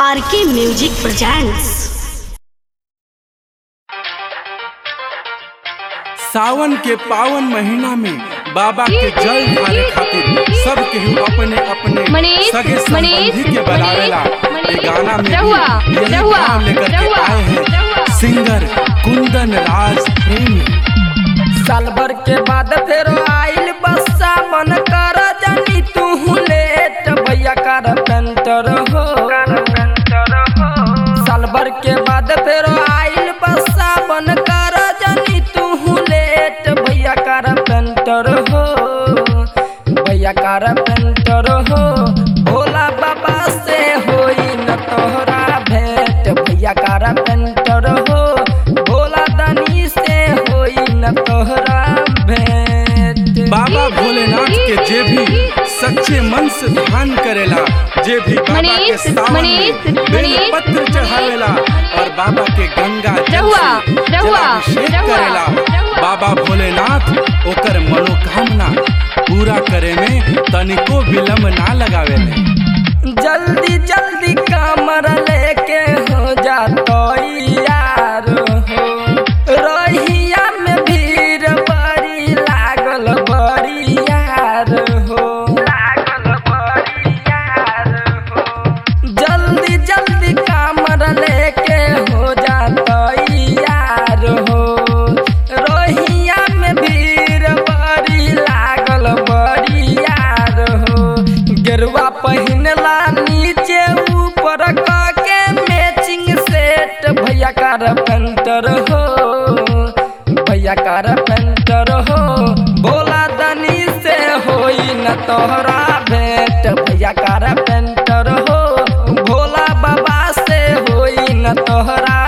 आर के music presents सावन के पावन महीना में बाबा के जल ढारे खातिर सब केहू अपने अपने मनीष, सगे मनीष, संबंधी के बुलावेला मनीष, ये गाना में रहुआ, भी यही रहुआ, भाव लेकर के रहुआ, आए हैं रहुआ। सिंगर कुंदन राज प्रेमी साल भर के बाद फेरो आइल बस्सा मन कर जानी तू लेट भैया कर पेंटर हो साल भर के बाद फेरो आइल बस्सा मन कर जानी तू लेट भैया कर पेंटर हो भैया कर पेंटर हो भोला बाबा से होई न तोहरा भेंट भैया कर पेंटर हो भोला दानी से होई न तोहरा भेंट बाबा भोलेनाथ के जे भी सच्चे मन से ध्यान करेला जे भी बाबा के मनीष, सावन में मनीष, बेल मनीष। पत्र चढ़ावेला और बाबा के गंगा जल रहुआ, से रहुआ, जलाभिषेक रहुआ, करेला रहुआ। बाबा भोलेनाथ ओकर मनोकामना पूरा करे में तनिको विलंब ना लगावेले जल्दी जल्दी कमर लेके हो जा तो यार हो रहिया में भीड़ बड़ी लागल बड़ी यार हो लागल बड़ी यार हो जल्दी जल्दी कमर लेके हो जा तो यार हो रोहिया में भीड़ बड़ी लागल बड़ी यार हो गेरुआ पहिनला नीचे ऊपर के मैचिंग सेट भैया कार पेंटर हो भैया कार पेंटर हो भोला दनी से होई न तोहरा भेंट भैया कार पेंटर हो भोला बाबा से होई न तोहरा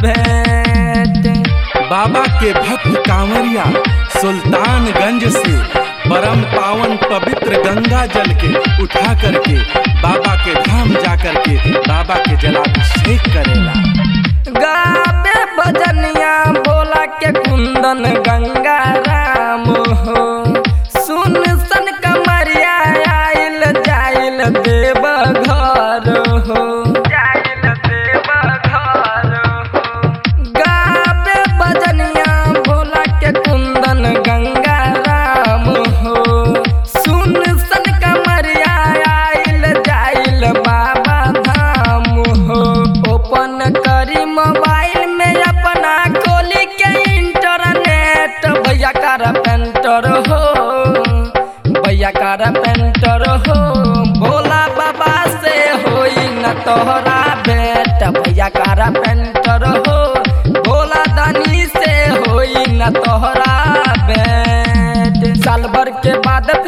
भेंट बाबा के भक्त कांवरिया सुल्तानगंज से परम पावन पवित्र गंगा जल के उठा करके बाबा के धाम जा करके बाबा के जलाभिषेक करेला गावे भजनिया बोला के कुंदन गंगा राम हो सुन सन कमरिया आइल जाइल देव घर हो जाइल देव घर हो गावे भजनिया भोला के कुंदन गंगा राम हो सुन सन कमरिया आइल जाइल बाबा धाम हो ओपन करी मोबाइल में अपना खोली के इंटरनेट भैया कर पेंटर हो भैया कर पेंटर हो भोला बाबा से होई न तोहरा भेंट भैया कर पेंटर हो भोला दानी से होई न तोहरा भेंट साल भर के बाद